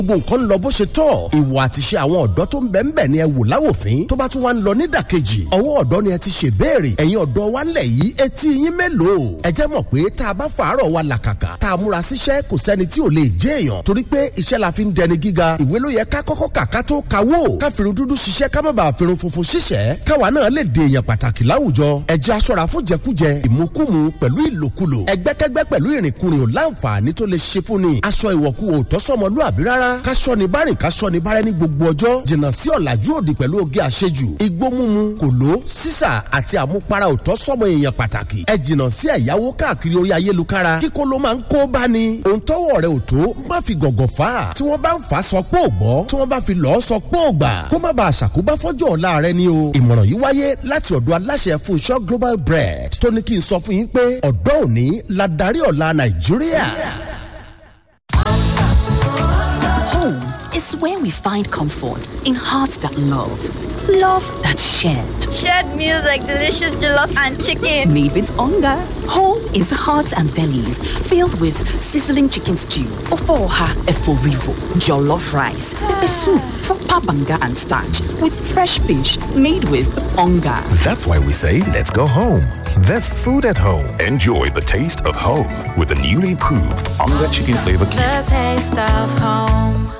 gbogbo nǹkan ń lọ bó ṣe tọ́ ìwà àtiṣe àwọn ọ̀dọ́ tó ń bẹ̀ ń bẹ̀ ni ẹ wò láwòfín tó bá tún wá ń lọ nídàkejì ọwọ́ ọ̀dọ́ ni ẹ ti ṣe béèrè ẹ̀yin ọ̀dọ́ wa ńlẹ̀ yìí etí yín mélòó ẹ jẹ́ mọ̀ pé tá a bá fàárọ̀ wa làkàkà tá a múra síṣẹ́ kò sẹ́ni tí ò lè jẹ́ èèyàn torí pé iṣẹ́ la fi ń dẹni gíga ìwé ló yẹ ká kọ́kọ́ kà ká tó kawó ká firun dúdú ṣiṣẹ́ ká má bàa firun funfun ṣiṣẹ́ káwa náà lè dè èèyàn pàtàkì láwùjọ ẹ jẹ́ aṣọ́ra fún jẹkújẹ ìmukúmu pẹ̀lú ìlòkulò ẹgbẹ́kẹ́gbẹ́ pẹ̀lú ìrìnkúrìn ò láǹfààní tó lè ṣe fún ni aṣọ ìwọ̀kú ò tọ́sọ́mọlúàbí rárá káṣọ ni bárìn káṣọ ni bárẹ́ ní gbogbo ọjọ́ jìnnà sí ọ̀làjú òdì pẹ̀lú oge àṣejù igbó mímu kòló sísà àti àmupara ò tọ́sọ́mọ èèyàn pàtàkì ẹ jìnnà sí ẹ̀yáwó káàkiri orí ayélukára kíkó ló máa ń kó bá ni òun tọ́wọ́ rẹ̀ ò tó má fi gọ̀gọ̀ fà á tí wọ́n bá ń fà á sọ pé ò gbọ́ tí wọ́n bá fi lọ́ọ́ sọ pé ò gbà kó má bàa ṣàkóbá fọ́jọ́ ọ̀la rẹ ni o ìmọ̀ràn yìí wáyé láti ọ̀dọ̀ aláṣẹ Fúnṣọ́ Global Bread tó ní kí n sọ fún yín pé ọ̀dọ́ òní la darí ọ̀la Nàìjíríà. Home is where we find comfort in hearts that love, love that shared. Shared meals like delicious jollof and chicken. Made with hunger. Home is hearts and bellies filled with sizzling chicken stew, ofoha eforivo, jollof rice, pepper soup, proper banga and starch with fresh fish made with hunger. That's why we say let's go home. There's food at home. Enjoy the taste of home with the newly improved Onga Chicken Flavor Cube. The taste of home.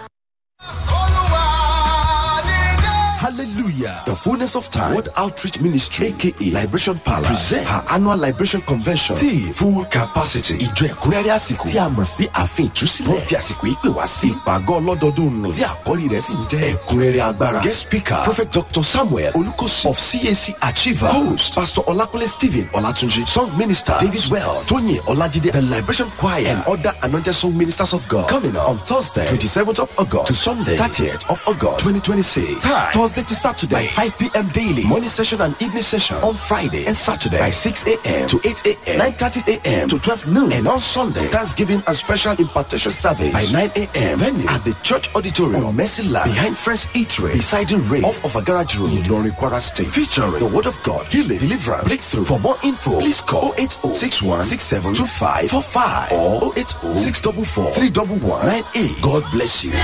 Hallelujah. The fullness of time. World Outreach Ministry, aka Liberation Palace, present her annual Liberation Convention. Tí full capacity. Ìjọ ẹ̀kúnrẹ́rẹ́ àsìkò. Tí a mọ̀ sí ààfin ìtúsílẹ̀. Wọ́n fi àsìkò yìí pè wá sí ìpàgọ́ ọlọ́dọọdún nù. Tí àkọ́rí rẹ̀ sì ń jẹ́ ẹ̀kúnrẹ́rẹ́ agbára. Guest speaker Prophet Dr. Samuel Olukosi of CAC Achiever. Host Pastor Olakunle Stephen Olatunji. Song minister David Well. Tóyìn Ọlájídé. The Liberation Choir and other anointed song ministers of God. Coming up on Thursday, 27th of August to Sunday, 30th of August, 2026. Time Thursday to Saturday by 5 p.m. daily. Morning session and evening session on Friday and Saturday by 6 a.m. to 8 a.m. 9.30 a.m. to 12 noon. And on Sunday, Thanksgiving and special impartation service by 9 a.m. Venue at the church auditorium on Mercy Land behind Friends Eatery beside the rain off of a garage road in Lori Kwara State. Featuring the word of God, healing, deliverance, breakthrough. For more info, please call 080 61 67 25 45 or 080 644 311 98. God bless you.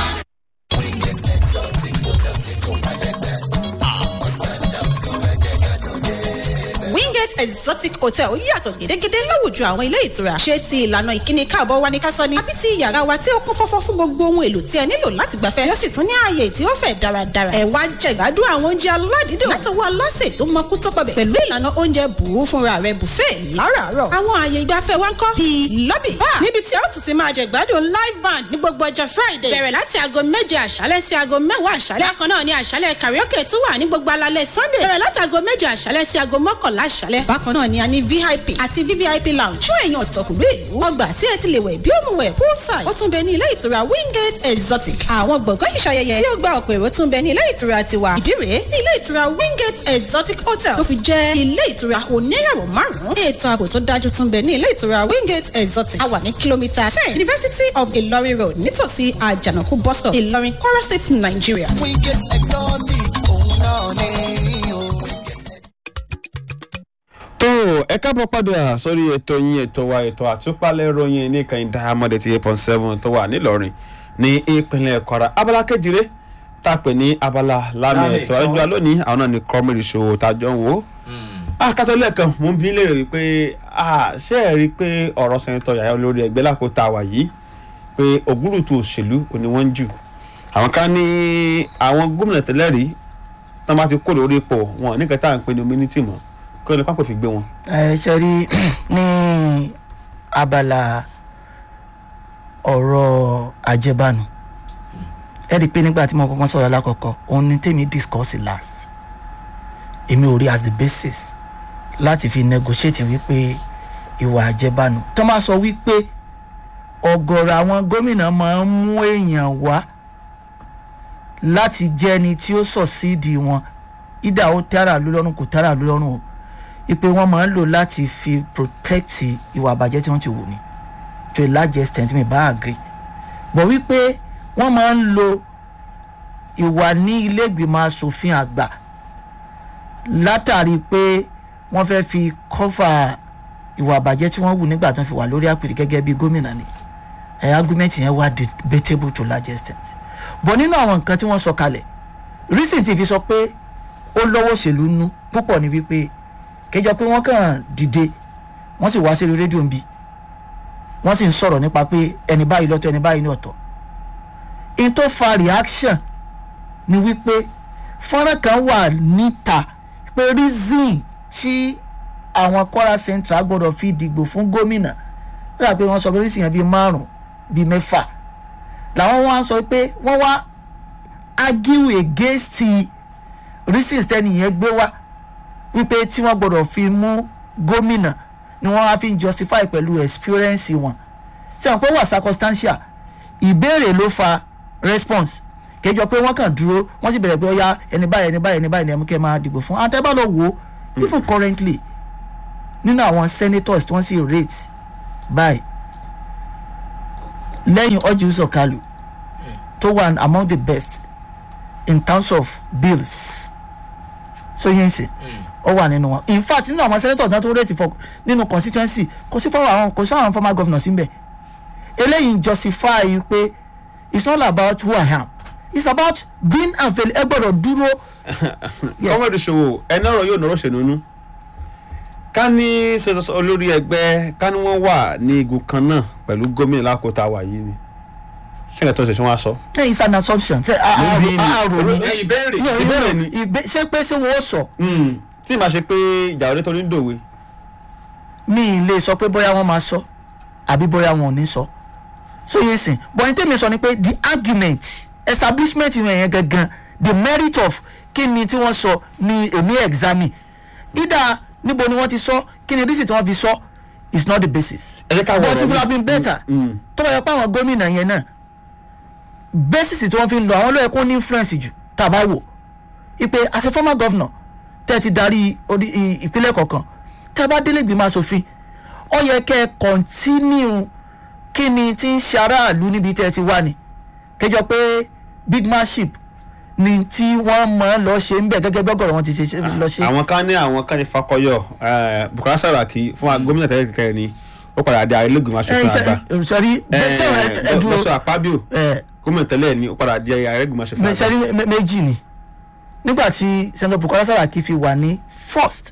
wingate exotic hotel yàtọ̀ gédégédé láwùjọ àwọn ilé ìtura ṣé ti ìlànà ìkíni káàbọ̀ wa ní ká sọ ni àbí ti yàrá wa tí ó kún fọ́fọ́ fún gbogbo ohun èlò tí ẹ nílò láti gbafẹ́ tí ó sì tún ní ààyè tí ó fẹ̀ dáradára ẹ wá jẹ̀gbádùn àwọn oúnjẹ aládìídùn láti wá lọ́sẹ̀ tó mọkú tó pọ̀bẹ̀ pẹ̀lú ìlànà oúnjẹ bùrú fúnra rẹ̀ buffet láràárọ̀ àwọn ààyè ìgbafẹ́ wa ń kọ́ bíi lobby bar níbi tí ó tún ti máa jẹ̀gbádùn live band ní gbogbo ọjọ́ friday bẹ̀rẹ̀ láti aago méje àṣálẹ́ sí aago mẹ́wàá àṣálẹ́ bákan náà ni àṣálẹ́ karaoke tún wà ní gbogbo alalẹ́ sunday bẹ̀rẹ̀ láti aago méje àṣálẹ́ sí aago mọ́kànlá àṣálẹ́ bákan náà ni a ní vip àti vvip lounge fún èèyàn ọ̀tọ̀kùnrin ìlú ọgbà tí ẹ ti lè wẹ̀ bí ó mu wẹ̀ poolside ó tún bẹ ní ilé ìtura wingate exotic àwọn gbọ̀ngàn ìṣayẹyẹ tí ó gba ọ̀pọ̀ èrò tún bẹ ní ilé ìtura tiwa ìdí rèé ní ilé ìtura wingate exotic hotel tó fi jẹ́ ilé ìtura oníràwọ̀ márùn-ún ètò ààbò tó dájú tún bẹ ní ilé ìtura wingate exotic a wà ní kìlómítà ten university of ilorin road nítòsí àjànàkú bus stop ìlọrin kwara state nigeria. wingate exotic òun náà ní o. tó ẹ káàbọ̀ padà sórí ètò yín ètò wa ètò àtúpalẹ̀ ìròyìn ní ìkànnì diamond eighty eight point seven tó wà nílọrin ní ìpínlẹ̀ kwara abala kejìlé tá a pè ní abala lámì Lámì ètò ẹ̀tọ́. ẹjọ́ lónìí àwọn náà ní kọ́mìrì ṣòwò tájọ́ ń wò ó. akátó lẹ́ẹ̀kan mo ń bí léèrè wípé ah, ṣé ẹ rí i pé ọ̀rọ̀ sẹ́ńtọ̀ yàrá olórí ẹgbẹ́ lákòótá wà yìí pé ògúrùtù òṣèlú òní wọ́n ń jù àwọn kan ní àwọn gómìnà tẹ́lẹ̀ rí tán bá ti kó lórí ipò wọn ní kẹta à ń pè ní ominity mọ́ kí wọ́n ní pápẹ́ fi gbé wọn. ẹ ṣe rí ní abala ọ̀rọ̀ àjẹbánu ẹ rí i pé nígbà tí mo kọ́kọ́ sọ̀rọ̀ alákọ̀ọ́kọ́ òun ni tèmi discuss last èmi ò rí as the basis láti fi negotiate wípé ìwà àjẹbánu tó máa sọ wípé ọ̀gọ̀rọ̀ àwọn gómìnà máa ń mú èèyàn wá láti jẹ́ ẹni tí ó sọ̀síìdì wọn ìdá ó tẹ́ra ló lọ́rùn kò tẹ́ra ló lọ́rùn o ipe wọn máa ń lò láti fi protect ìwà àbàjẹ́ tí wọ́n ti wù ní to a large extent mi bá agree but wípé wọ́n máa ń lo ìwà ní ilé ìgbìmọ̀ asòfin àgbà látàrí pé wọ́n fẹ́ fi cover ìwà àbàjẹ́ tí wọ́n wù nígbà tó ń fi wà lórí àpèrè gẹ́gẹ́ bí gómìnà ni ẹ̀ argument yẹn wá debatable to large extent but nínú àwọn nǹkan tí wọ́n sọ kalẹ̀ reason ti fi sọ pé ó lọ́wọ́ òṣèlú nú púpọ̀ ní wípé kéjọ pé wọ́n kàn dìde wọ́n sì wá sí rédíò nbí wọ́n sì ń sọ̀rọ̀ nípa pé ẹni báyìí lọ́tọ̀ ẹni báyìí ní ọ̀tọ̀ in tó fa reaction ni wípé fọ́nrán kan wà níta pé reason tí àwọn kwara central gbọ́dọ̀ fi dìgbò fún gómìnà rà pé wọ́n sọ pé reason yẹn bíi márùn bíi mẹ́fà làwọn wá sọ pé wọ́n wá argue against ti reasons tẹ́ni yẹn gbé wá wípé tí wọ́n gbọ́dọ̀ fi mú gómìnà ni wọ́n á fi justify pẹ̀lú experience wọn ṣé wọn pé wà circumstantial ìbéèrè ló fa response kẹjọ pé wọ́n kàn dúró wọ́n sì bẹ̀rẹ̀ pé ó yá ẹni báyìí ẹni báyìí ẹni báyìí ni ẹmu kẹ́ máa dìbò fún àwọn tẹ́bá lọ wò ó even currently nínú àwọn senators tí wọ́n sì rate báyìí lẹ́yìn ọjọ́ sọ̀kalù tó wà among the best in terms of bills so yẹn sè ó wà nínú wọn in fact nínú àwọn senators náà tó rate for nínú constituency kò sí fọwọ́ àwọn kò sí àwọn former governors níbẹ̀ eléyìí justify pé it's not about who i am it's about being available ẹ gbọ́dọ̀ dúró. kọ́mọ̀dé ṣòwò ẹni ọ̀rọ̀ yóò nọ̀rọ̀ ṣèlú ká ní ṣètò olórí ẹgbẹ́ ká ní wọ́n wà ní igun kan náà pẹ̀lú gómìnà lákòótá wà yìí ni ṣé ẹ̀ tó ṣe ṣé wọ́n á sọ. ṣé it's an assumption ṣé Níbí ni. àrò ni Ìbéèrè. No, Ìbéèrè ni. ìbé- ṣé pé ṣé wọn ó sọ tí màá ṣe pé ìjà òde tó ní dòwe mi ì lè sọ pé bóyá wọn máa sọ àbí bóyá wọn ò ní sọ so yẹn sìn but n tẹ́mi sọ ni pé the argument establishment yẹn yẹn gangan the merit of kí ni tí wọ́n sọ ni èmi examine either níbo ni wọ́n ti sọ kí ni reason tí wọ́n fi sọ is not the basis ẹ jẹ́ ká wọ but ọ̀rọ̀ it would mi. have been better tó bá yẹ pé àwọn gómìnà yẹn náà basis tí wọ́n fi ń lọ àwọn ló yẹ kó ní influence jù tá a bá wò ipe as a former governor tẹ́ ẹ ti darí odi- i- ìpínlẹ̀ kọ̀ọ̀kan tẹ́ ẹ bá délé ìgbìmọ̀ asòfin ó yẹ kẹ́ ẹ continue kí ni tí ń ṣe aráàlú níbi tẹ́ ẹ ti wà ní kẹjọ pé big manship ni tí wọ́n mọ̀ ọ́ lọ ṣe ń bẹ̀ gẹ́gẹ́ bí ọgọ́rọ̀ wọn ti ṣe ṣe- lọ ṣe. àwọn kan ní àwọn kan ní fakọyọ eh, bukola saraki fún wa gómìnà tẹ́lẹ̀ kẹrin ni ó padà di àrélógún aṣòfin àgbà sọrí sẹ́wọ̀n ẹ dúró lọ́sọ̀ àpábíò gómìnà tẹ́lẹ̀ ni ó padà di àrélógún aṣòfin àgbà. sẹ́rí méjì ni nígbà tí senator bukola saraki fi wà ní first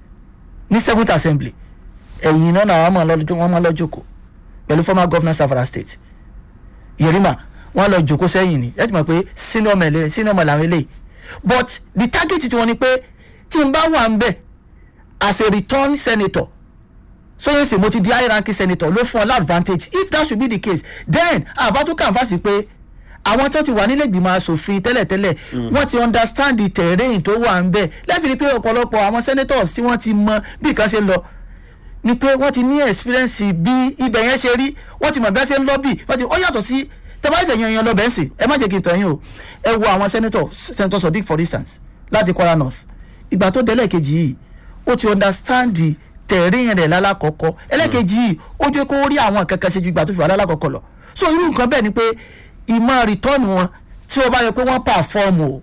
ní seventh assembly ẹ̀yìn náà làwọn máa lọ́jọ́ wọ́n máa lọ jókòó pẹ̀lú former governor savara state yerima wọ́n lọ jókòó sẹ́yìn ni ẹ ti mọ̀ pé senior mẹ́lẹ̀ senior mẹ́lẹ̀ àwọn eléyìí but the target tí wọ́n ni pé tí n bá wà ń bẹ̀ as a return senator sọyìn sì mo ti di high ranking senator ló fún ọ advantage if that should be the case then àbá tó kàǹfàsì pé àwọn tó ti wà nílẹ̀ ìgbìmọ̀ asòfin tẹ́lẹ̀tẹ́lẹ̀ wọ́n ti understand the terrain tó wà ń bẹ̀ lẹ́fìrí pé ọ̀pọ̀lọpọ̀ àwọn senators tí wọ́n ti mọ bí nǹkan ṣe lọ ni pé wọ́n ti ní experience bí ibẹ̀ yẹn ṣe rí wọ́n ti mọ̀ bí wọ́n ṣe ń lọ́bì wọ́n ti ó yàtọ̀ sí tẹ́báìsẹ̀ yan yan lọ́bẹ̀ ń sìn ẹ má jẹ́ kí n tàn yín o ẹ wo àwọn senator senator sodiq for instance láti kwara north ìgbà tó délẹ̀ kejì yìí ó ti understand the terrain rẹ̀ lálàkọ́kọ́ ẹlẹ́kejì yìí ó jẹ́ kó rí àwọn kankan ṣe ju ìgbà tó fi wà lálàkọ́kọ́ lọ so irú nǹkan bẹ́ẹ̀ ni pé ìmọ̀ return wọn tí ó bá yẹ pé wọ́n perform o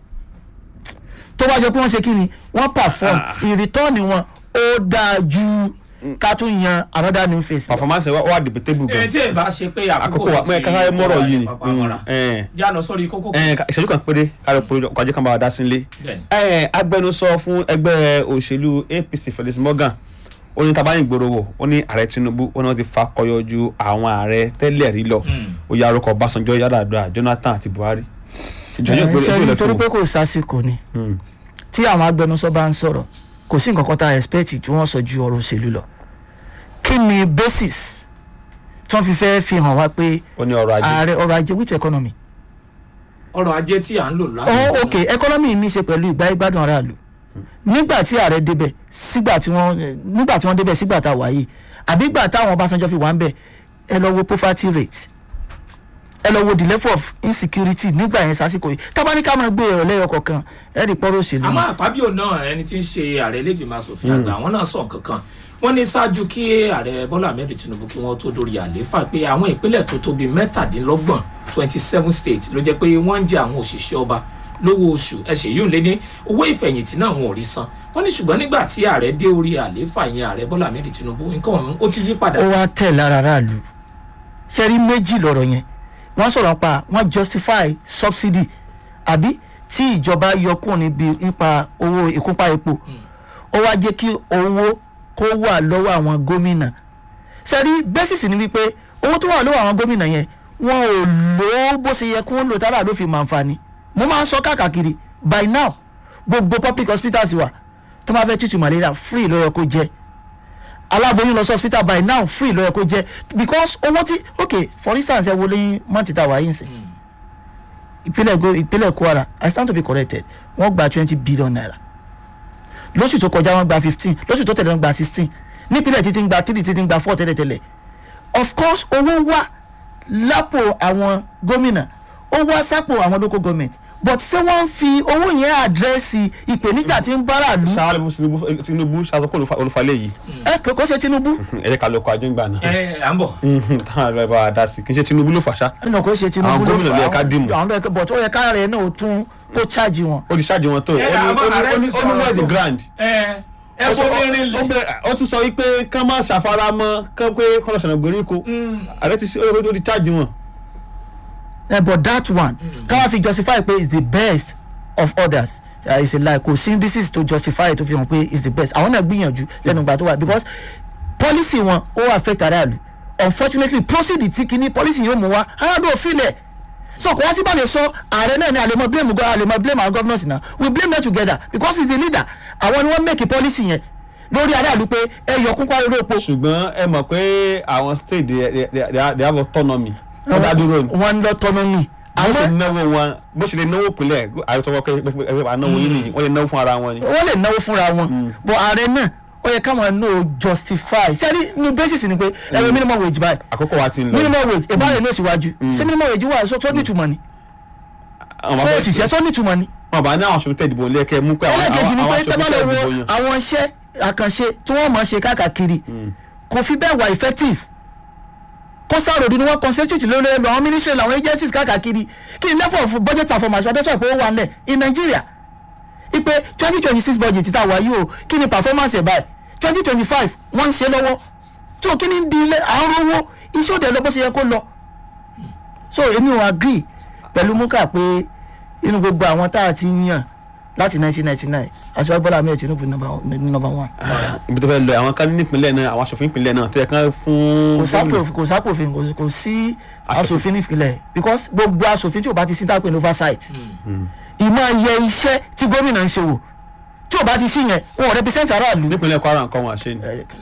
tó bá yẹ pé wọ́n ṣe kí ni wọ́n perform ìrìtọ́ọ̀nì wọn ó dáa ju ká tún yan another new face. performance wa wà debatable gan. ẹ tí ẹ bá ṣe pé àkókò wa mẹ káká mọ̀rọ̀ yìí ni já lọ sórí kókó ẹ ìṣẹ́jú kan péré kárí péré ọkọ̀ ajé kan bá wa dá sí ilé. ẹ agbẹnusọ fún ẹgbẹ́ òṣèlú apc felix morgan ó ní tabayin gbòòrò wò ó ní ààrẹ tinubu ó ní wọn ti fa kọyọ ju àwọn ààrẹ tẹ́lẹ̀ rí lọ ó yà arúkọ ọbásanjọ́ yàdàdúrà jonathan àti buhari. ṣe nítorí pé kò sásìkò ni tí àwọn agbẹnusọ bá ń sọ̀rọ̀ kò sí nǹkan kan tá a expect tí wọ́n sọ ju ọ̀rọ̀ òṣèlú lọ kí ni basis tí wọ́n fi fẹ́ fi hàn wá pé ààrẹ ọrọ̀ ajé which economy. ọrọ̀ ajé tí à ń lò láti. oh ok economy ní í ṣe pẹ̀lú ìgbà ìgbádùn aráàlú nígbà tí ààrẹ débẹ̀ sígbà tí wọ́n nígbà tí wọ́n débẹ̀ sígbà tá a wà yìí àbí ìgbà táwọn ọbásanjọ́ fi wà ń bẹ̀ ẹ lọ wo poverty rate ẹ lọ wo the level of insecurity nígbà yẹn sásìkò yìí tábánikà máa gbé ẹ̀rọ lẹ́yọ kọ̀ọ̀kan ẹ̀ rí pọ́rọ̀ òṣèlú. àmọ́ àpábíò náà ẹni tí ń ṣe ààrẹ lẹ́gbẹ̀ẹ́ asòfin àgbà àwọn náà sọ kankan wọ́n ní ṣáájú kí ààrẹ bọ́lá ahmed tinubu kí wọ́n tó dórí àlééfà pé àwọn ìpínlẹ̀ tó tóbi mẹ́tàdínlọ́gbọ̀n twenty seven states ló jẹ́ pé wọ́n ń jẹ àwọn òṣìṣẹ́ ọba lówó oṣù ẹsẹ̀ yìí ń lé ní owó ìfẹ̀yìntì náà wọn ò rí san wọ́n ní ṣùgbọ́n nígbà tí ààrẹ dé orí àlééfà yẹn ààrẹ bọ́lá ahmed tinubu nǹkan ọ̀hún ó ti yí padà. ó wá tẹ̀ lára aráàlú sẹ́rí méjì lọ̀rọ̀ yẹn wọ́n sọ̀rọ̀ pa wọ́n justify subsidy àbí tí ìjọba yọ kúrò níbi nípa owó ìkúnpá epo ó wá jẹ́ kí owó kó wà lọ́wọ́ àwọn gómìnà sẹ́rí bẹ́sìsì ni wípé owó tó wà lọ́wọ́ àwọn gómìnà yẹn wọn ò lò ó bó ṣe yẹ kí wọ́n lò tára ló fi mọ̀ àǹfààní mo máa ń sọ káàkiri by now gbogbo public hospitals wa tó máa fẹ́ tútù malaria free ló yẹ kó jẹ́ aláboyún lọ sí hospital by now free ló yẹ kó jẹ́ because owó tí ok for instance ẹ wo lẹ́yìn mọ́tì tá a wà yín sìn ìpínlẹ̀ go ìpínlẹ̀ kwara i stand to be corrected wọ́n gba twenty billion naira lóṣù tó kọjá wọ́n gba fifteen lóṣù tó tẹ̀lé wọ́n gba sixteen nípínlẹ̀ títí ń gba three títí ń gba four tẹ́lẹ̀tẹ́lẹ̀ of course owó wà lápò àwọn gómìnà ó wá sápò àwọn local government but ṣé wọ́n ń fi owó yẹn àdírẹ́sì ìpèníjà tí ń bára lù. sáré tinubu ṣàtúnkọ olùfàlẹ yìí. ẹ kò ṣe tinubu. ẹ jẹ́ ká lọ kọ ajíngbà náà. ẹ à ń bọ̀. táwọn àlọ́ bá wa dá sí kì í ṣe tinubu ló fàṣà. ẹnì kò ṣe tinubu àwọn ló gómìnà ló yẹ ká dìmú. àwọn bẹ́ẹ̀ but ó yẹ ká rẹ̀ náà ó tún kó ṣáàjì wọn. ó ti ṣáàjì wọn tó Ẹ, àmọ́ ààrẹ ti ó ní sọ̀rọ̀ wẹ́ẹ̀dì tó. grand. ẹ ẹ kó mi rin lè. ó tún sọ wípé kán má ṣàfaramọ́ kán pé kọ́nà ṣọ̀nà gbèríko ààrẹ ti ṣe ó ti ṣáàjì wọn. Eh, but that one káwá fi justify pé is the best of others uh, is a lie kò sí indices to justify tó fi hàn pé is the best àwọn náà gbìyànjú lẹ́nu ìgbà tó wà because policy wọn ó affect aráàlú unfortunately proceed tí kìíní policy yóò mú wa aráàlú ò filẹ̀ so kò wá sí bá lè sọ ààrẹ náà ni àlèmọ blame go àlèmọ blame our governors na we blame them together because he is the leader àwọn ni wọ́n make a policy yẹn lórí aráàlú pé ẹ yọ kún kwari epo. ṣùgbọ́n ẹ mọ̀ pé àwọn state they, they, they, they have autonomy. wọ́n dá dúró ni. wọ́n ń lọ autonomy. bó ṣe náwó wọn bó ṣe lè náwó pínlẹ̀ àyọ̀tọ̀wọ́ pé ẹ náwó yín nìyí wọ́n lè náwó fún ara wọn ni. wọ́n lè náwó fúnra wọn but ààrẹ náà ó yẹ káwọn náà justify sẹ́ni ní basis ni pé ẹ̀rọ minimum wage báyìí àkókò wa ti ń lọ. minimum wage ìbáraẹ̀ ní òṣìwájú ṣé minimum wage wà sọ tó ní ìtumọ̀ ni Àwọn fún bàbá- òṣìṣẹ́ tó ní ìtumọ̀ ni. wọn bá ní àwọn aṣòfin tẹ̀dìbò lé kẹ́ mú pé àwọn ẹlẹ́kejì ni àwọn pé aṣòfin tẹ́bálẹ̀ tẹ̀dìbò wo yan. àwọn iṣẹ́ àkànṣe tí wọ́n mọ̀ ṣe káàkiri kò fi bẹ́ẹ̀ wà effective kó sáròdì ni wọ́n concentrate lórí ẹ̀rọ àwọn ministry làwọn agencies káàkiri kí ni level of budget performance wọ́n dẹ́sọ̀ pé ó wà nílẹ̀ in Nigeria ipe twenty twenty six budget tá a wà yìí o kí ni performance ẹ̀ báyìí twenty twenty five wọ́n ń ṣe lọ́wọ́ tó kí ni di ilé à ń rówó iṣẹ́ òde lọ bó ṣe yẹ kó lọ so èmi ò agree pẹ̀lú múkà pé inú gbogbo àwọn tá a ti yàn láti nineteen ninety nine aṣọ bọ́lá ahmed tinubu ní number one. ibi tó fẹ́ lọ àwọn kan nípìnlẹ̀ náà àwọn aṣòfin ìpínlẹ̀ náà tó yẹ kán fún. kò sápò kò sápòfin kò kò sí aṣòfin nípìnlẹ̀ because gbogbo aṣòfin tí o bá ti sí tápẹ́ ní oversight ìmọ̀ yẹ iṣẹ́ tí gómìnà ń ṣe wò tí o bá ti sí yẹn wọn ò represent aráàlú. nípìnlẹ̀ kwara nǹkan wọn àṣẹ ni.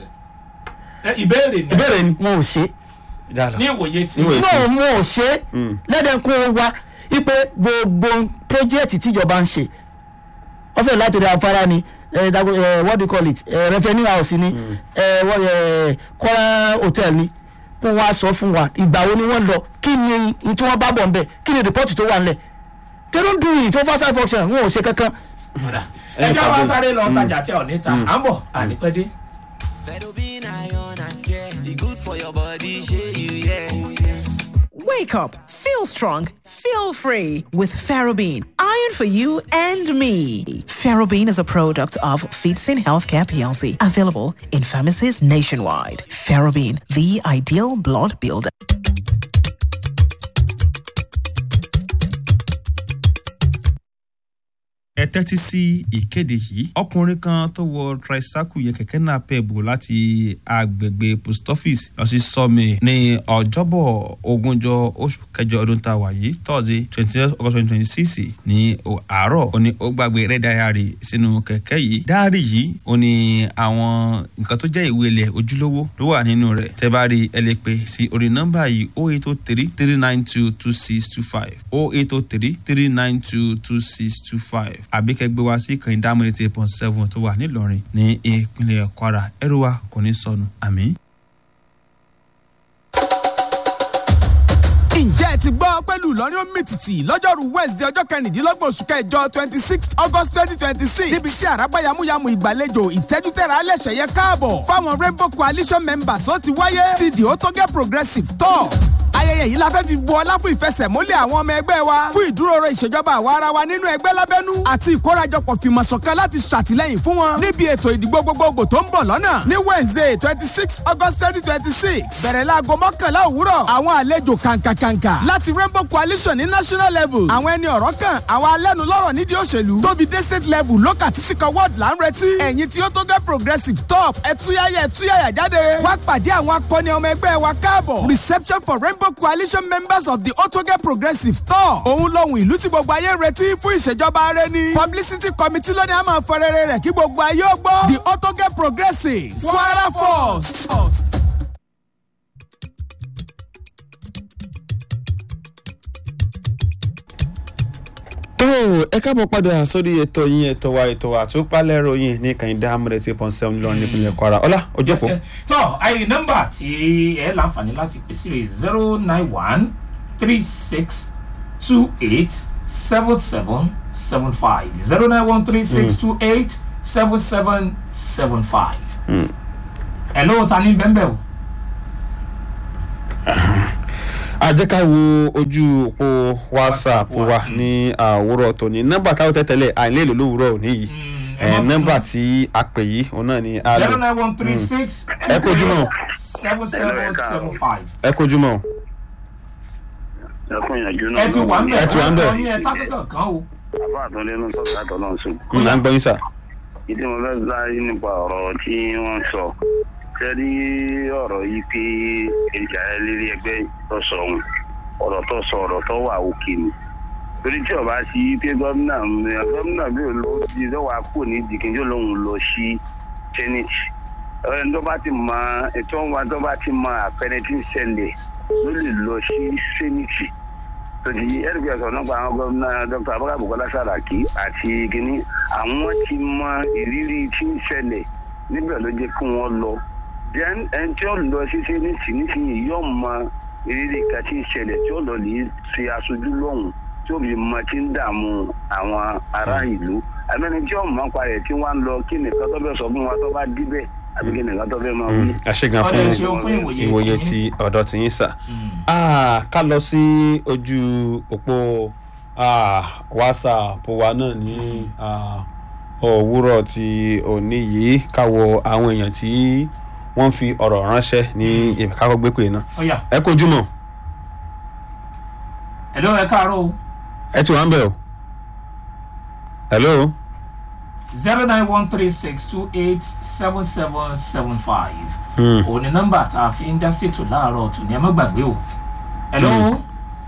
ẹ, ìbéèrè ni ìbéèrè ni. wọn ò ṣe Dáadáa. ní ìwòye tí Níwòye tí- náà wọn ò ṣe lẹ́dẹ̀ẹ́kún wa ipe gbogbo project tíjọba ń ṣe wọ́n fẹ́ látòrí afárá ni eh, dago- eh, what do you call it eh, revenue house ni eh, what, eh, kọ́ra hotel ni kó wọ́n á sọ fún wa ìgbà wo ni wọ́n lọ kí ni n tí wọ́n bá bọ̀ nbẹ̀ kí ni report tó wà nílẹ̀ they don't do it oversight function wọn ò ṣe kankan. ẹ jẹ́ wá sáré lọ tajà tí a ò ní ta à ń bọ̀ ànípẹ́dé. Wake up, feel strong, feel free with Ferrobene. Iron for you and me. Ferrobene is a product of Feedsin Healthcare PLC, available in pharmacies nationwide. Ferrobene, the ideal blood builder. ẹ tẹ́tí sí ìkéde yìí ọkùnrin kan tó wọ tricycle yẹn kẹ̀kẹ́ náà pẹ̀ bò láti agbègbè post office lọ sí sọ́mi ní ọjọ́bọ̀ ogúnjọ́ oṣù kẹjọ ọdún tá a wà yìí tọ́sí twenty august twenty twenty six ní o- àárọ̀ ó ní ó gbàgbé rẹ̀ dáyàrí sínú kẹ̀kẹ́ yìí dáárì yìí ó ní àwọn nǹkan tó jẹ́ ìwé ilẹ̀ ojúlówó ló wà nínú rẹ̀ tẹ́ bá rí ẹ lè pè sí orí nọ́mbà yìí o eight o three three nine two two six two five o eight o three three nine two two six two five àbí kẹ́ gbé wá sí ìkànnì dámúlẹ̀ eight point seven tó wà nílọrin ní ìpínlẹ̀ kwara ẹrù wa kò ní sọnù àmì. ǹjẹ́ ẹ ti gbọ́ pẹ̀lú ìlọrin omítìtì lọ́jọ́rú wednesday ọjọ́ kẹrìndínlọ́gbọ̀n oṣù kẹjọ twenty six august twenty twenty six níbi tí àràbá yamuyamu ìgbàlejò ìtẹ́jútẹ́ra alẹ́sẹ̀yẹ káàbọ̀ fáwọn rainbow coalition members ó ti wáyé ti the otoge progressive tour ayẹyẹ yìí la fẹ́ fi bu ọlá fún ìfẹsẹ̀múlẹ̀ àwọn ọmọ ẹgbẹ́ wa fún ìdúróore ìṣèjọba àwa ara wa nínú ẹgbẹ́ lábẹ́nú àti ìkórajọpọ̀ fìmọ̀ṣọ̀kan láti ṣàtìlẹ́yìn fún wọn níbi ètò ìdìbò gbogbogbò tó ń bọ̀ lọ́nà ní wednesday twenty six august twenty twenty six bẹ̀rẹ̀ láago mọ́kànlá òwúrọ̀ àwọn àlejò kàǹkàkàǹkà láti rainbow coalition ní national level àwọn ẹni ọ̀rọ̀ kan àwọn alẹ́nulọ́rọ̀ nídìí òṣèlú tóbi dé state level local títí kan ward là ń retí ẹ̀yìn tí ó tó gẹ́ progressive top ẹ̀túyàyà ẹ̀túyàyà jáde wá pàdé àwọn akọni ọmọ ẹgbẹ́ wa káàbọ̀ reception for rainbow coalition members of the otoge progressive top òun lohun ìlú tí gbogbo ayé ń retí fún ìṣèjọba rẹ ni publicity committee lónìí a máa fọ rere rẹ̀ kí gbogbo ayé ó gbọ́ the otoge progressive kwara force. tó ẹ káàbọ̀ padà sórí ètò yín ètò wa ètò wa tó pálẹ̀ ròyìn ní kàyíndé amúrẹ̀ tí pọ́n sẹ́wọ̀n lọ́rùn nípínlẹ̀ kwara ọlá ojókòó. tọ́ àyè nọ́mbà tí ẹ láǹfààní láti pèsè rẹ̀ zero nine one three six two eight seven seven seven five zero nine one three six two eight seven seven seven five. ẹ ló ta ní bẹ́ẹ̀ bẹ́ẹ̀ o. àjẹká wo ojú òpó whatsapp wa ní àwòrán tòní nọ́mbà táwọn tẹ́tẹ́lẹ̀ àìlèlò lówùúrọ̀ òní yìí ẹ̀ nọ́mbà tí a pè yìí òun náà ni a lò. zero nine one three six ẹ kojú mọ́ seven seven seven five. ẹ kojú mọ́ ẹ ti wà ń bẹ̀ ẹ ti wà ń bẹ̀. ọ̀rọ̀ yín ẹ tá kankan kan o. àbá àtúndínú tó ká tọ́ náà sùn. n là ń gbọ́ yín sà. ìdí mo fẹ́ láyé nípa ọ̀rọ̀ tí wọ́n sọ sẹ́rí ọ̀rọ̀ yìí pé èrìjà eléré ẹgbẹ́ tó sọ ohun ọ̀rọ̀ tó sọ ọ̀rọ̀ tó wà òkè ni torí tí ọba sí pé gómìnà gómìnà bí olówó ti lọ́wọ́ àpò ní ìdìkejì lòun lọ sí senate ẹni tó bá ti mọ ètò wa tó bá ti mọ àpẹẹrẹ tí ń ṣẹlẹ̀ ló lè lọ sí senate tòjì ẹ̀rìgbẹ́ ọ̀sán nípa àwọn gómìnà dr abubakar bukola saraki àti kínní àwọn ti mọ ìrírí tí ń ṣẹlẹ̀ níbẹ̀ ló jẹ́ kí wọ́n lọ then ẹni tí ó lọ sí sẹ́nìtì nísìnyí yóò mọ ìrírí kan tí ń ṣẹlẹ̀ tí ó lọ lè ṣe aṣojú lọ́hùn tí ó fi mọ tí ń dààmú àwọn ará ìlú àbẹ́ni tí ó mọ̀ pa rẹ̀ tí wọ́n á lọ kí nìkan tó fẹ́ sọ fún wa tó bá díbẹ̀ àbí kí nìkan tó fẹ́ máa wí. àṣegan fún ìwòye ti ọ̀dọ̀ tí yín sà ká lọ sí ojú òpó whatsapp wa náà ní òwúrọ̀ ti òní yìí káwọ àwọn èèyàn tí wọ́n fi ọ̀rọ̀ ránṣẹ́ ní ìbíkákọ́ gbé pé náà. ẹ kojú mọ́. hello ẹ káàárọ̀ o. ẹ ti wà ń bẹ̀ o. hello. zero nine one three six two eight seven seven seven five. òun ni nọ́mbà tá a fi ń dá ṣètò láàárọ̀ tòní ẹ má gbàgbé o. hello.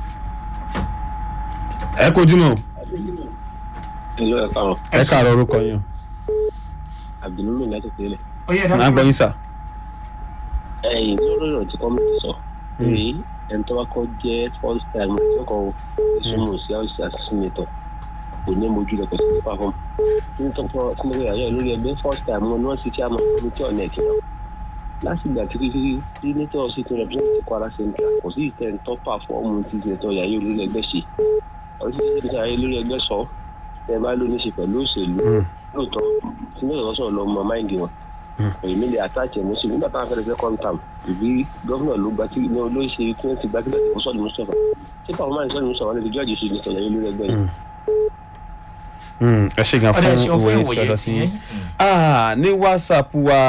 ẹ kojú mọ́. hello ẹ káàárọ̀. ẹ káàárọ̀ orúkọ yín o. abdulmumin láti tẹ̀lé. ó yẹ máa gbọ́ yín sà. ẹyin lórí ọ̀rọ̀ tí kọ́mìtì sọ pé ẹni tó bá kọ́ jẹ́ first time tó kọ́ ìsúnmọ̀ sí house assassinator kò ní mojú rẹ̀ kò sí ní perform nítorí pé sinmi ayọ̀ lórí ẹgbẹ́ first time wọn ni wọ́n sì kí àmọ́ committee ọ̀nà ẹ̀kí náà láti ìgbà tí tí tí nature sì ti represent kwara central kò sí ìtẹ̀ ń tọ́pà fọ́ọ̀mù tí senator yàyé olórí ẹgbẹ́ ṣe ọ̀rọ̀ tí senator yàyé olórí ẹgbẹ́ sọ ẹ bá ló ní ṣe pẹ̀lú òṣèlú lóòótọ́ senator sọ̀rọ̀ lọ mọ máìndì wọn èmi lè àtàkì ẹ̀mí sí nígbà táwọn fẹ́rẹ̀ second term ìbí gọ́fúnà ló gba tí ní olóyè ṣe tí wọ́n ti gba tí wọ́n sọ̀rọ̀ mustapha tí pàwọn máa ń sọ̀rọ̀ mustapha ní ti jọ́ọ̀jì sí ní sọ̀rọ̀ yìí lórí ẹgbẹ́ yìí. ẹ ṣe gan fún ìwòye tí ọ̀dọ̀ sí yín ní whatsapp wa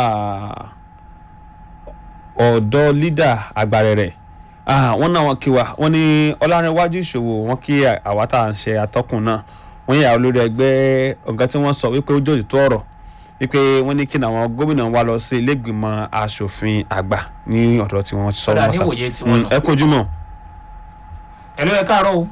ọ̀dọ́ lídà àgbàrẹ̀ rẹ̀ wọ́n náà wọ́n kí wa wọ́n ní ọlárẹ̀wájú ìṣòwò wọ́n kí àwa tá à ń ṣe atọ́kùn náà wọ́n yà olórí ẹgbẹ́ ọ̀gá tí wọ́n sọ wípé ó jòjì tó ọ̀rọ̀ wípé wọ́n ní kí àwọn gómìnà wa lọ sí ilégbìmọ̀ asòfin àgbà ní ọ̀dọ̀ tí wọ́n sọ Ọ̀dà níwòye tí wọ́n lọ. ẹ kojú mọ́. ẹ ló ẹ káàárọ̀ o.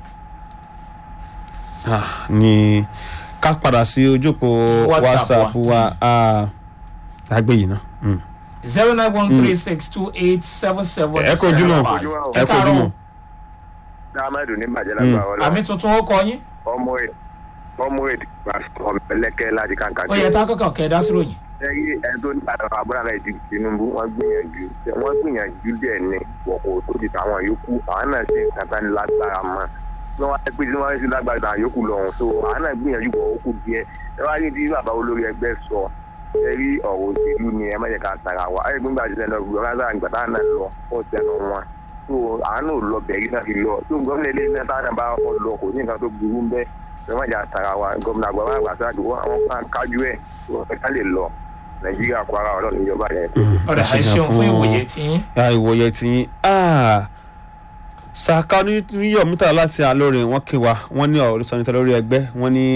ní ká padà sí ojúpọ̀ whatsapp wa àgbè yìí náà. zero nine one three six two eight seven seven ẹ kojú mọ́ ẹ kojú mọ́. ahmed ní bàjẹ́ lágbára ọlọ́run. àmì tuntun ó kọ yín. ọmọ ẹ̀ ọmọ ẹ̀ ọmọ ẹlẹ́kẹ́ láti kàǹkà. ó yẹ tá a kọ́kọ́ kẹ́ ẹ dá sí ròyìn. ẹyí ẹni tó ní àdàrà àbúrò àlẹ́ ìdí tinubu wọ́n gbìyànjú wọ́n gbìyànjú díẹ̀ ní wọ̀kọ̀ tó ti tàwọn yòókù àwọn náà ṣe nǹkan ní lágbára mọ́ wọ́n wá pé tí wọ́n ṣe lágbára tàwọn yòókù lọ́hùn so àwọn náà gbìyànjú wọ̀ ó kù díẹ̀ ẹ wá ní tí bàbá olórí ẹgbẹ́ sọ ẹ rí ọ̀rọ̀ òṣèlú ni ẹ má jẹ́ ká tara wa ẹ gbọ́ngbà tí lẹ́nu ọ̀gbìn ọ̀gá sáà nígbà táwọn náà lọ ó tẹnu wọn tó àánú lọ bẹ̀rí náà fi lọ tó gómìnà ilé iná táwọn bá wọn lọ kò ní nǹkan tó burú ń bẹ́ lọ́wọ́n ìjà tara wa gómìnà àgbà wọn àgbà sáà àwọn kan kájú ẹ̀ tó wọn fẹ́ ká lè lọ nàìjíríà kó ara ọlọ́run ìjọba yẹn. ọ̀rẹ́ ẹ ṣeun fún ìwòye tí yín. ìwòye tí yín saka níyọ̀ mítà láti àlóore wọn kí wa wọn ní ọ̀rọ̀ sọ́nitọ́ lórí ẹgbẹ́ wọn ní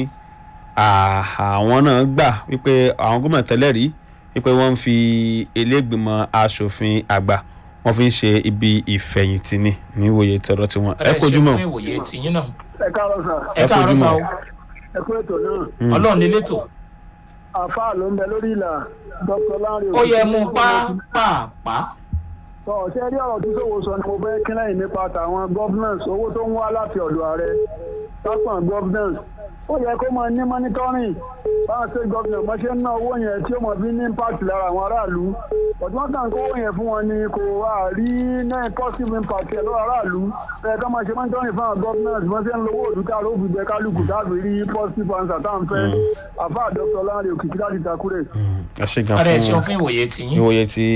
àwọn náà gbà wípé àwọn gómìnà tẹ́lẹ̀ rí wípé wọ́n ń fi ilégbìmọ̀ asòfin àgbà wọ́n fi ń ṣe ibi ìfẹ̀yìntì ni ní ìwòye tọ̀rọ̀ tiwọn ẹ kojú mọ́. ẹ ṣeun fún ìwòye tí yín náà. ẹ káàárọ̀ sà. ẹ káàárọ̀ sà o. ẹ kú ètò náà. ọlọ́run ní létò. àfáà ló ń bẹ lórí ìlà dr lanre. ó yẹ mú pápápá tọ ṣe rí ọ̀rọ̀ tí sòwò sọ ni mo fẹ́ kí lẹ́yìn nípa tàwọn governance owó tó ń wá láti ọ̀dọ̀ ààrẹ sápọ̀n governance ó yẹ kó máa ní monitoring báwọn state government wọ́n ṣe ń ná owó yẹn tí ó mọ̀ bí ní impact lára àwọn aráàlú ọ̀dún wọn kàn kó owó yẹn fún wọn ni kò wá rí náà positive impact ẹ̀ lọ́wọ́ aráàlú ẹ̀ ká máa ṣe monitoring fáwọn governance wọ́n ṣe ń lówó òdútà ló fi jẹ kálukú táàbí rí positive answer tá à ń fẹ́ àfa dr lanre òkìkí láti takure. ẹ ṣe gan ọ̀rẹ́ ẹ ṣeun fún ìwòye tí yín. ìwòye ti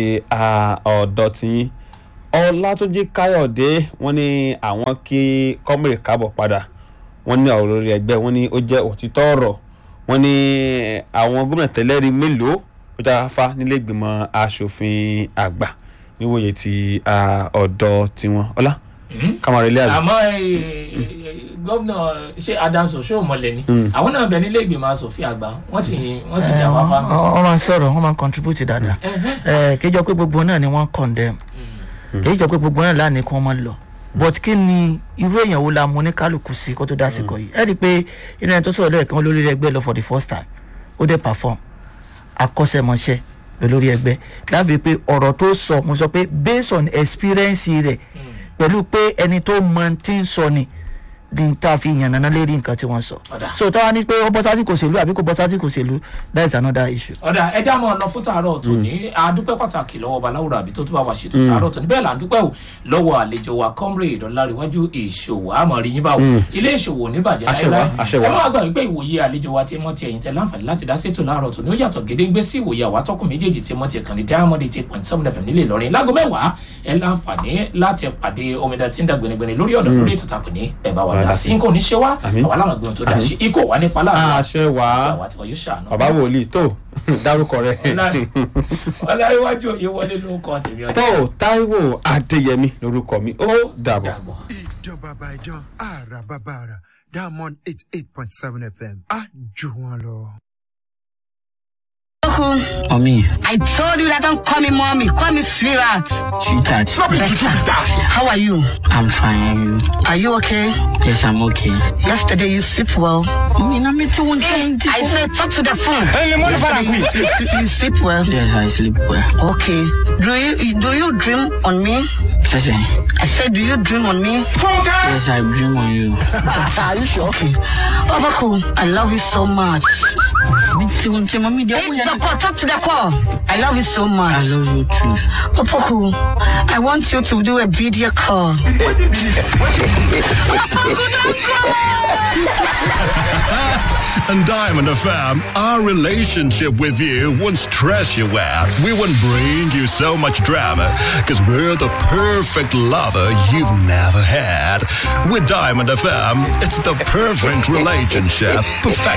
ọ̀dọ̀ tí yín ọlátúnjí káyọ̀dé wọ́n ní àwọn kí kọ́mìrì káàbọ̀ padà wọ́n ní ọ̀rọ̀ lórí ẹgbẹ́ wọ́n ní ó jẹ́ òtítọ́ ọ̀rọ̀ wọ́n ní àwọn gómìnà tẹ́lẹ̀rí mélòó ó já fa nílé ìgbìmọ̀ asòfin àgbà níwòye ti ọ̀dọ̀ tiwọn ọlá kàmáà ilé àgbà. àmọ́ gómìnà ṣé adams oṣoomọlẹ ni àwọn náà bẹ nílé ìgbìmọ̀ asòfin àgbà wọ́n sì wọ́n sì jà wá fa. wọ́n máa ń sọ̀rọ̀ wọ́n máa ń contribute dáadáa kéjọ pé gbogbo náà ni wọ́n condemn kì í jọ pé gbogbo náà lánàá kí wọ́n máa lọ but kí ni irú èèyàn wo la mú ní kálukú sí kó tó dásìkò yìí ẹ rí i pé inú ẹni tó sọ̀rọ̀ lẹ́ẹ̀kan olórí ẹgbẹ́ lọ for the first time ó dé perform akọ́ṣẹ́mọṣẹ́ lórí ẹgbẹ́ láfi pé ọ̀rọ̀ tó sọ mo sọ pé based on experience rẹ̀ pẹ̀lú pé ẹni tó mọ ti ń sọ ni ní tá a fi yànnàná lérí nǹkan tí wọ́n sọ so táwa ní pé ó bọ́ sásìkò òṣèlú àbí kò bọ́ sásìkò òṣèlú that is another issue. ọ̀dà ẹja mọ̀ ọ̀nà fún tààrọ̀ tó ní adúpẹ́ pàtàkì lọ́wọ́ baláwo àbí tó tó bá wà ṣètò tààrọ̀ tó ní bẹ́ẹ̀ là ń dúpẹ́ o lọ́wọ́ àlejò wa comrade ọ̀làríwájú ìṣòwò àmọ́ rí yín báwo ilé ìṣòwò oníbàjẹ́ láìláì ẹ máa gbà wípé ìwòye àlejò wa tí mọ́ ti ẹ̀yìn tẹ láǹfààní láti dá sétò láàárọ̀ tó ní ó yàtọ̀ gédéńgbé sí ìwòye àwa tọkùn méjèèjì tí mọ́ ti kàn ní diamond eight point seven fm nílẹ̀ ìlọrin láago mẹ́wàá ẹ láǹfààní láti pàdé omidan tí ń dàgbẹ̀nẹ̀gbẹ̀nẹ̀ lórí ọ̀dọ̀ lórí ètò tàpẹ̀ ní ẹ̀ bá wà dá sí nǹkan oníṣẹ́ wa àwa làwọn gbọ́n tó dá sí ikọ̀ wa nípa láàárọ̀ àṣẹ wà bàbá wòlíì tó dárúkọ rẹ. ọláyíwájú òye wọlé ló kọ tèmi ọjọ́. tó taiwo adéyẹmí lorúkọ mi ó dàbọ̀. ìjọba bàbá ìjọ àrà bàbá àrà diamond eight eight point seven fm á jù wọn lọ. Mommy. I told you that don't call me mommy, call me sweetheart. Sweetheart. Better. How are you? I'm fine. Are you okay? Yes, I'm okay. Yesterday you sleep well. I mean, I'm meeting Hey, I said talk to the phone. Hey, lemon Yesterday you, you, sleep- you sleep well. Yes, I sleep well. Okay. Do you do you dream on me? Sese. I said, do you dream on me? Yes, I dream on you. Are you sure? Okay. Obaku, I love you so much. Me too, Auntie Mommy. Hey, the call, talk to the call. I love you so much. I love you too. Opoku, I want you to do a video call. and Diamond FM, our relationship with you won't stress you out. We won't bring you so much drama because we're the perfect lover you've never had. With Diamond FM, it's the perfect relationship. Perfect